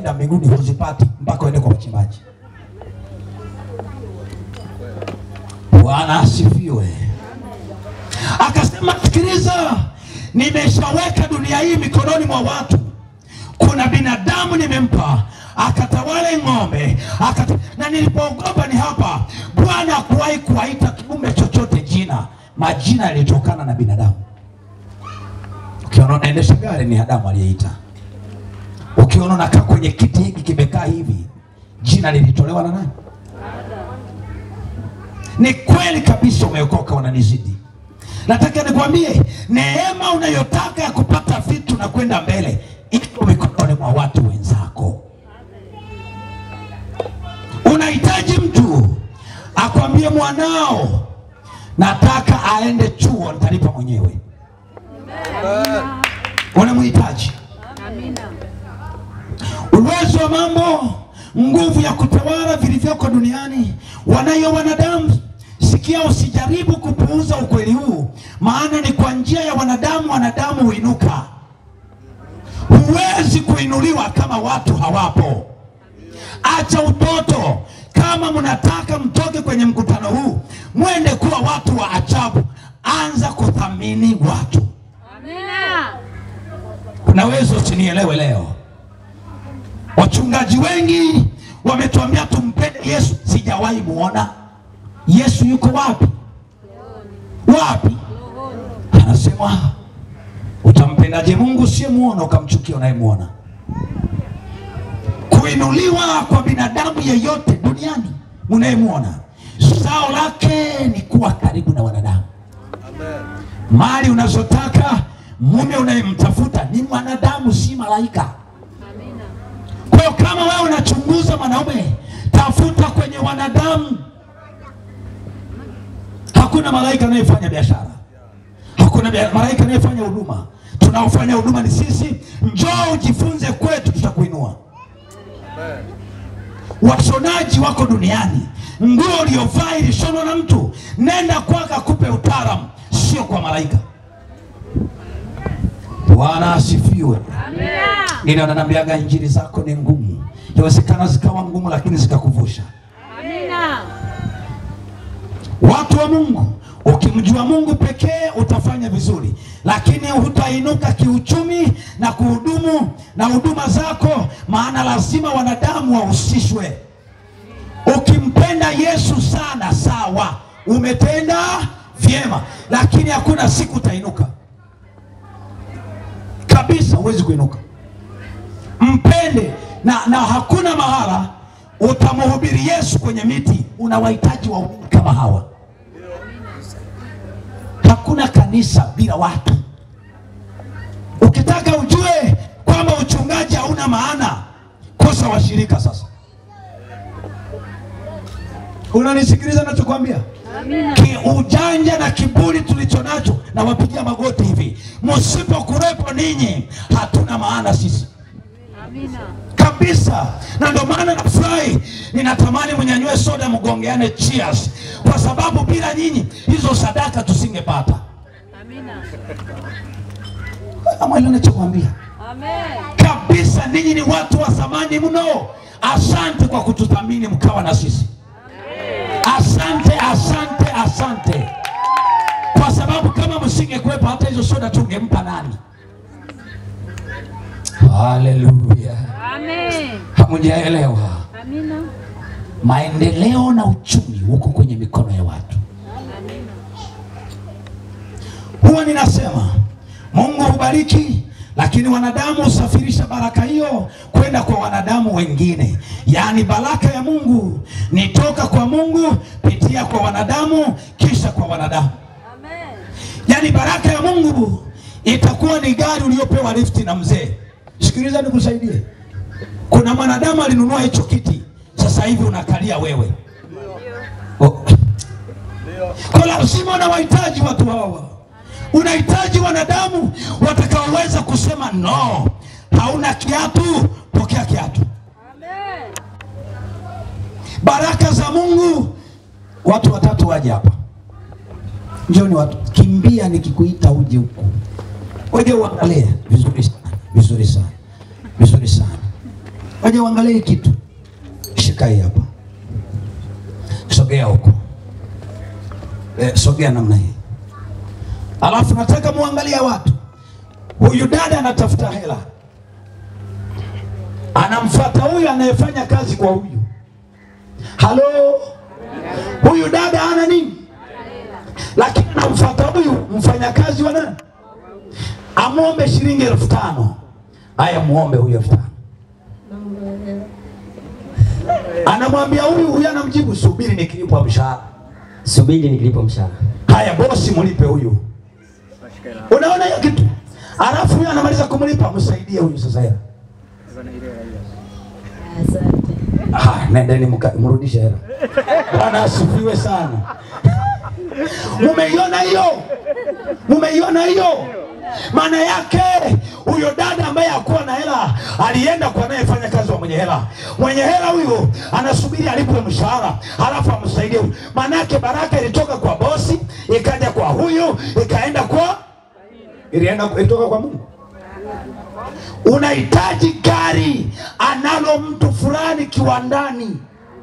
kwenda mbinguni huzipati mpaka uende kwa wachimbaji. Bwana asifiwe. Akasema, sikiliza, nimeshaweka dunia hii mikononi mwa watu. Kuna binadamu nimempa akatawale ng'ombe akata... na nilipoogopa ni hapa, Bwana hakuwahi kuwaita kiumbe chochote jina. Majina yalitokana na binadamu. Ukiona unaendesha gari ni Adamu aliyeita. Ukiona unakaa kwenye kiti hiki kimekaa hivi, jina lilitolewa na nani? Ni kweli kabisa, umeokoka, unanizidi. Nataka nikwambie, neema unayotaka ya kupata vitu na kwenda mbele iko mikononi mwa watu wenzako. Unahitaji mtu akwambie, mwanao nataka aende chuo, nitalipa mwenyewe. Unamhitaji uwezo wa mambo, nguvu ya kutawala vilivyoko duniani wanayo wanadamu. Sikia, usijaribu kupuuza ukweli huu, maana ni kwa njia ya wanadamu wanadamu huinuka. Huwezi kuinuliwa kama watu hawapo. Acha utoto. Kama mnataka mtoke kwenye mkutano huu mwende kuwa watu wa ajabu, anza kuthamini watu. Unaweza usinielewe leo. Wachungaji wengi wametuambia tumpende Yesu, sijawahi muona Yesu. Yuko wapi? Wapi? Anasema utampendaje Mungu usiyemuona ukamchukia unayemuona? Kuinuliwa kwa binadamu yeyote duniani mnayemwona, zao lake ni kuwa karibu na wanadamu. Mali unazotaka, mume unayemtafuta ni mwanadamu, si malaika. Kwa hiyo kama wewe unachunguza mwanaume, tafuta kwenye wanadamu. Hakuna malaika anayefanya biashara, hakuna bia- malaika anayefanya huduma. Tunaofanya huduma ni sisi. Njoo ujifunze kwetu, tutakuinua. Washonaji wako duniani, nguo uliyovaa ilishonwa na mtu, nenda kwake akupe utaalamu, sio kwa malaika. Bwana asifiwe. Ndio ananiambiaga injili zako ni ngumu. Inawezekana zikawa ngumu, lakini zikakuvusha. Watu wa Mungu, ukimjua Mungu pekee utafanya vizuri, lakini hutainuka kiuchumi na kuhudumu na huduma zako, maana lazima wanadamu wahusishwe. Ukimpenda Yesu sana, sawa, umetenda vyema, lakini hakuna siku utainuka kabisa, huwezi kuinuka. Mpende na, na hakuna mahala utamhubiri Yesu kwenye miti. Unawahitaji waumini kama hawa. Hakuna kanisa bila watu. Ukitaka ujue kwamba uchungaji hauna maana, kosa washirika. Sasa unanisikiliza nachokwambia? Ki ujanja na kiburi tulicho nacho, na wapigia magoti hivi, msipokuwepo ninyi hatuna maana sisi kabisa. Na ndio maana nafurahi, ninatamani mnyanyue soda, mgongeane cheers, kwa sababu bila nyinyi hizo sadaka tusingepata. Ama ile nachokwambia kabisa, ninyi ni watu wa thamani mno. Asante kwa kututhamini mkawa na sisi. Asante, asante, asante, kwa sababu kama msingekuwepo hata hizo soda tungempa nani? Haleluya! Hamujaelewa? Maendeleo na uchumi huko kwenye mikono ya watu. Huwa ninasema Mungu hubariki, lakini wanadamu husafirisha baraka hiyo kwenda kwa wanadamu wengine. Yaani baraka ya Mungu ni toka kwa Mungu pitia kwa wanadamu kisha kwa wanadamu. Yaani baraka ya Mungu itakuwa ni gari uliopewa lifti na mzee. Sikiliza nikusaidie. Kuna mwanadamu alinunua hicho kiti, sasa hivi unakalia wewe. Oh. Kwa lazima unawahitaji watu hawa, unahitaji wanadamu watakaoweza kusema no, hauna kiatu, pokea kiatu. Baraka za Mungu, watu watatu waje hapa, njoni watu, kimbia nikikuita uje huku, uje uangalie vizuri sana, vizuri sana, vizuri sana. waje uangalie hii kitu. Shika hii hapa, sogea huko, eh, sogea namna hii, alafu nataka muangalie watu. Huyu dada anatafuta hela, anamfuata huyu anayefanya kazi kwa huyu. Halo, huyu dada ana nini? Lakini anamfuata huyu mfanyakazi wa nani, amwombe shilingi elfu tano. Haya, muombe huyu elfu tano. Anamwambia huyu, huyu anamjibu subiri nikilipwa mshahara. subiri nikilipo mshahara. Haya bosi, mlipe huyu. Unaona hiyo kitu, alafu huyu anamaliza kumlipa, msaidie huyu sasa hela. Asante. Ah, nendeni mka- mrudishe hela. Bwana asifiwe sana. Mumeiona hiyo? Mumeiona hiyo? Maana yake huyo dada ambaye hakuwa na hela alienda kwa anayefanya kazi wa mwenye hela. Mwenye hela huyo anasubiri alipwe mshahara, halafu amsaidie huyu. Maana yake baraka ilitoka kwa bosi, ikaja kwa huyu, ikaenda kwa ilienda ilitoka kwa Mungu. Unahitaji gari analo mtu fulani kiwandani.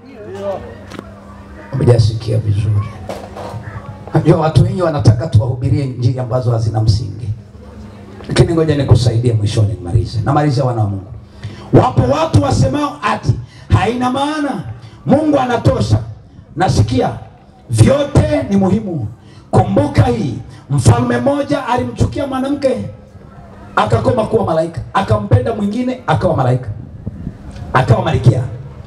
Umejasikia vizuri? Najua watu wengi wanataka tuwahubirie injili ambazo hazina msingi, lakini ngoja nikusaidie mwishoni, nimalize. Namalizia wana wa Mungu. Wapo watu wasemao ati haina maana, Mungu anatosha. Nasikia vyote ni muhimu. Kumbuka hii, mfalme mmoja alimchukia mwanamke akakoma kuwa malaika, akampenda mwingine akawa malaika, akawa malikia.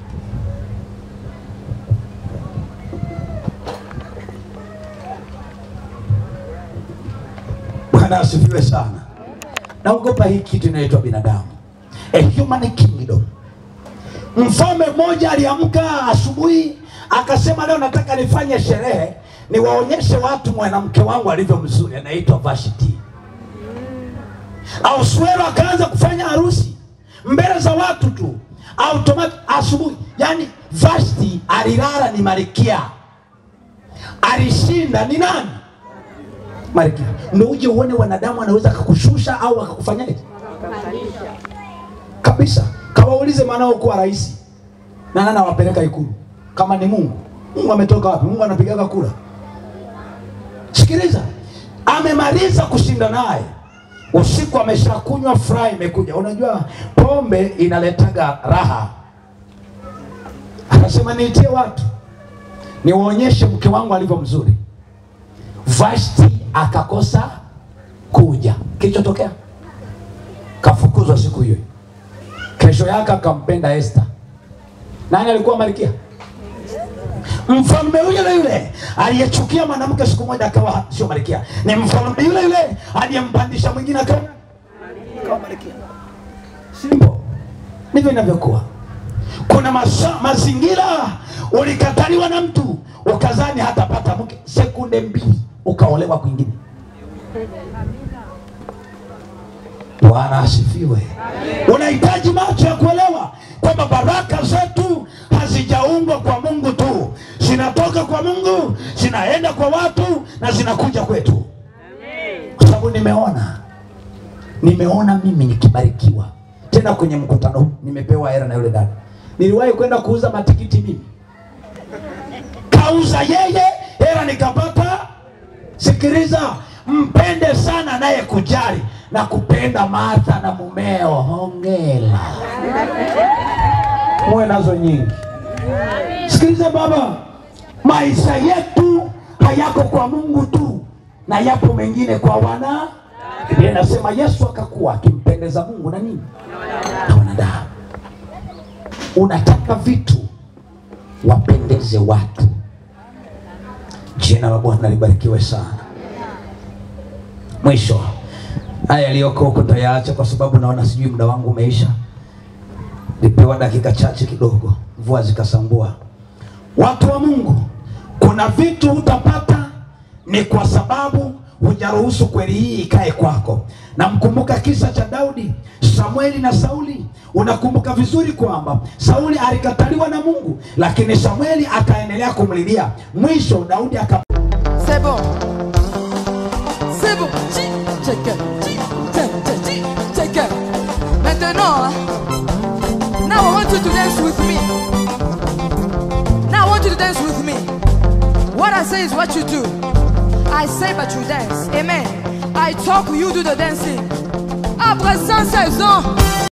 Bwana asifiwe sana. Naogopa hii kitu inaitwa binadamu, a human kingdom. Mfalme mmoja aliamka asubuhi akasema, leo nataka nifanye sherehe, niwaonyeshe watu mwanamke wangu alivyo mzuri, anaitwa Vashti. Ahasuero akaanza kufanya harusi mbele za watu tu, automatic asubuhi. Yani Vashti alilala ni malkia, alishinda ni nani? Malkia. Ndio uje uone wanadamu anaweza akakushusha au akakufanyaje kabisa. Kawaulize mwanao kuwa rais na nani awapeleka Ikulu kama ni Mungu. Mungu ametoka wapi? Mungu anapigaga kura. Sikiliza, amemaliza kushinda naye usiku ameshakunywa, furaha imekuja. Unajua pombe inaletaga raha. Akasema niitie watu niwaonyeshe mke wangu alivyo mzuri. Vashti akakosa kuja. Kilichotokea kafukuzwa siku hiyo. Kesho yake akampenda Esther. Nani alikuwa malkia? Mfalme yule yule aliyechukia mwanamke siku moja akawa sio malkia, ni mfalme yule yule aliyempandisha mwingine akawa akawa malkia. Simple, ndivyo inavyokuwa. Kuna masa, mazingira ulikataliwa na mtu ukazani hatapata mke, sekunde mbili ukaolewa kwingine. Bwana asifiwe. Unahitaji macho ya kuelewa kwamba baraka zetu hazijaungwa kwa Mungu tu, zinatoka kwa Mungu, zinaenda kwa watu na zinakuja kwetu, kwa sababu nimeona, nimeona mimi nikibarikiwa tena kwenye mkutano huu, nimepewa hela na yule dada. Niliwahi kwenda kuuza matikiti mimi, kauza yeye, hela nikapata. Sikiliza, mpende sana naye kujali na kupenda Martha na mumeo. Hongera, muwe nazo nyingi. Sikiliza baba, maisha yetu hayako kwa Mungu tu, na yapo mengine kwa wana. Biblia inasema Yesu akakuwa akimpendeza Mungu na nini na wanadamu. Unataka vitu wapendeze watu. Jina la Bwana libarikiwe sana. Mwisho, haya yaliyoko huko tayaacha, kwa sababu naona sijui muda wangu umeisha. Nipewa dakika chache kidogo, mvua zikasambua. Watu wa Mungu, kuna vitu utapata ni kwa sababu hujaruhusu kweli hii ikae kwako. Na mkumbuka kisa cha Daudi, Samueli na Sauli. Unakumbuka vizuri kwamba Sauli alikataliwa na Mungu, lakini Samueli akaendelea kumlilia. Mwisho Daudi aka C'est bon. C'est bon. Chi, check it. Chi, check, check, chi, check it. Maintenant, hein, now I want dance with me. What I say is what you do. I say, but you dance. Amen. I talk, you do the dancing. Après 116 ans,